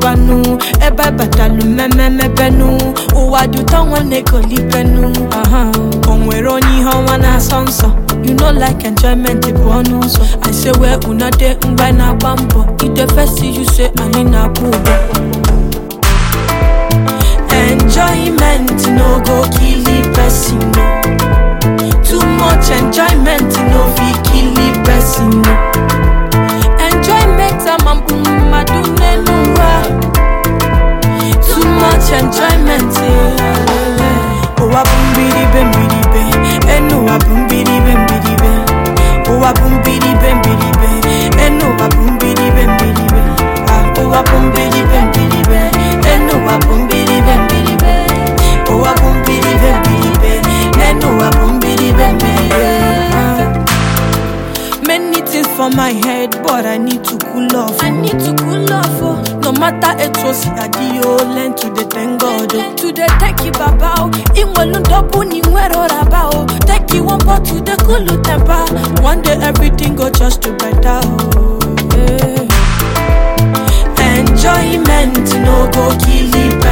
ngwanu ebe batalu mmemmebenu ụwa dị ụtọ nwanne kolibenu aha o nwere onye ihe ọnwa na-asọ nsọ you know like enjoyment bụ ọnụ ụzọ i say wee una dey mgbe anyị na-agba mbọ ide fesi you say anyị na-akwụ ụgwọ enjoyment no go kill the person no. too much enjoyment no fit kill the person no. enjoyment amambu mmadụ n'elu ụwa too much enjoyment eh. ụwa bụ mbiribe mbiribe enu ụwa bụ mbiribe mbiribe ụwa bụ mbiribe mbiribe enu ụwa bụ mbiribe mbiribe Ah, ụwa bụ mbiribe mbiribe enu ụwa bụ mbiribe mbiribe ụwa bụ mbiribe mbiribe enu ụwa bụ mbiribe mbiribe Ah. Many things for my head, but I need to cool off. I need to cool off. Oh. No matter it was adio, learn to the thank God. Oh. To the thank you, Baba. Oh. In one double, ni wero raba. Oh. Thank you, one pot to the cool temper. One day everything go just to better. Oh. Yeah. Enjoyment no go kill the